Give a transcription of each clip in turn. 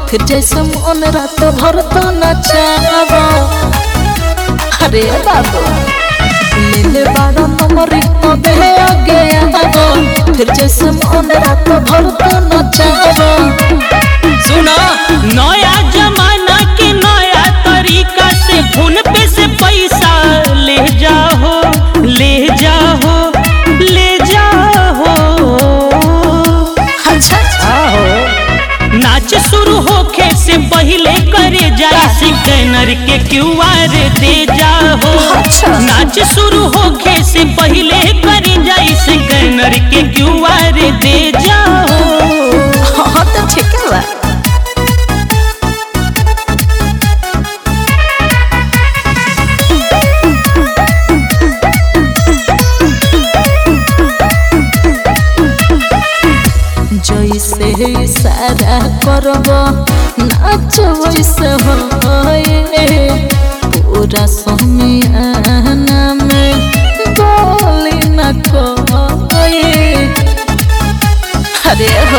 फिर जैसे मन रात भर तो नचावा अरे बाबू ले ले बाड़ा नंबर तबे आगे आवा फिर जैसे मन रात भर तो नचावा सुना नया जमाना के नया तरीका से फोन पे से पैसा ले जाओ ले जाओ ले जाओ अच्छा नाच शुरू होखे से पहले करे जाए स्कैनर के क्यूआर दे जाओ अच्छा। नाच शुरू होखे से पहले करे जाए स्कैनर के क्यूआर दे जाओ हाँ तो ठीक है बा जैसे इशारा करब नाच वैसे होए पूरा समियाना में बोली न कोई अरे हो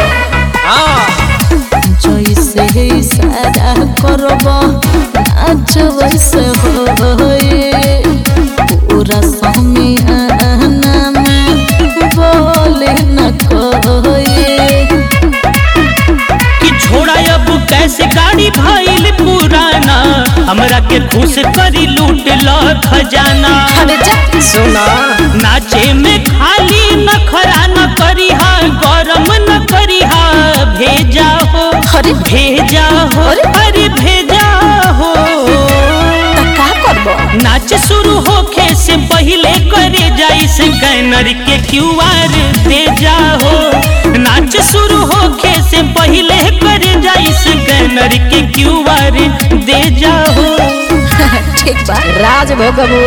जैसे इशारा करब नाच वैसे होए पूरा समियाना में बोली न कोई कि छोड़ा अब कैसे गाड़ी भइल पुराना हमरा के खुश करी लूट लो खजाना अरे जा सुना नाचे में खाली नखरा न करी हा गरम न करी हा भेजा हो अरे भेजा हो अरे। अरे भेजा हो त का करब नाच शुरू होखे से पहले करे जाई स्कैनर के क्यूआर दे जाओ नाच शुरू होखे से पहले करे जाई स्कैनर के क्यूआर दे जाओ ठीक बा राज भोगबू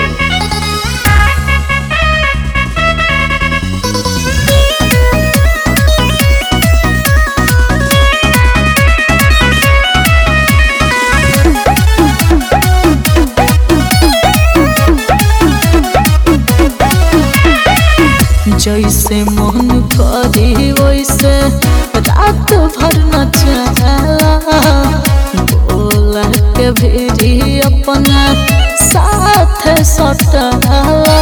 जैसे मन करी वैसे रात भर नचला बोला के भेरी अपना साथ सटला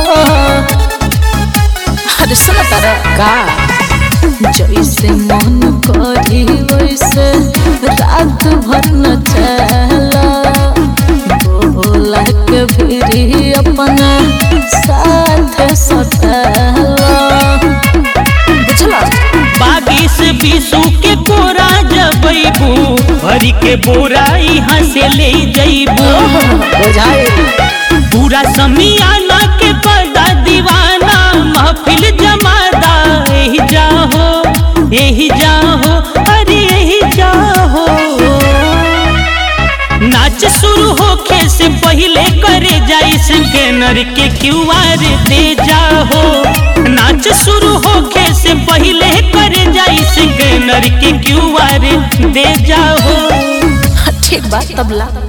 अरे सुन तारा का जैसे मन करी वैसे रात भर नचला बोला के भेरी अपना साथ सटला बुझला बागिस बीसू के कोरा जबैबू भरी के बोरा यहाँ से ले जैबू बुझाए पूरा समियाना के पर्दा दीवाना महफिल जमादा यही जाहो यही जाहो अरे यही जाहो नाच शुरू होखे से पहले करे जाई स्कैनर के क्यूआर दे जाहो नाच शुरू होखे से पहले करे जाई स्कैनर के क्यूआर दे जाहो ठीक बात तबला